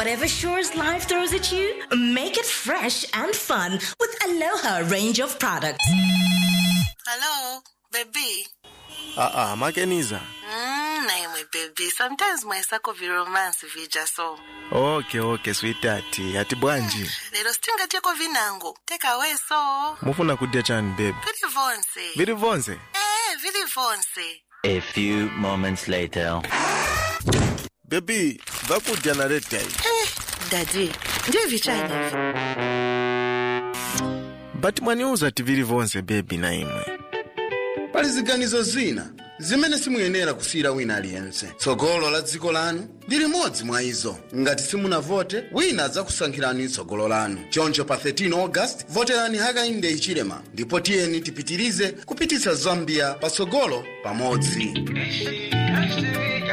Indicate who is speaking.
Speaker 1: Whatever chores life throws at you, make it fresh and fun with Aloha range of products.
Speaker 2: Hello, baby.
Speaker 3: aa makeniza
Speaker 2: Mm, na imwe baby. Sometimes mwaisako viromance vija so.
Speaker 3: okay okay sweetheart ati bwanji
Speaker 2: Lero sitingatiyeko vinango. Take away so.
Speaker 3: mufuna kudya chani baby
Speaker 2: Vili vonse.
Speaker 3: viri vonse
Speaker 2: Eh, vili vonse.
Speaker 4: A few moments later.
Speaker 3: bebi vakudya naredai
Speaker 2: Eh, daddy. Ndiyo vichani hivi.
Speaker 3: but mwaniuza ti viri vonse bebi na imwe
Speaker 5: pali ziganizo zina zimene simuyenera kusiyira wina aliyense tsogolo la dziko lanu ndi limodzi mwa izo ngati simunavote wina adzakusankhirani tsogolo lanu choncho pa 13 august voterani hakainde hichilema ndipo tiyeni tipitirize kupititsa zambia patsogolo pamodzi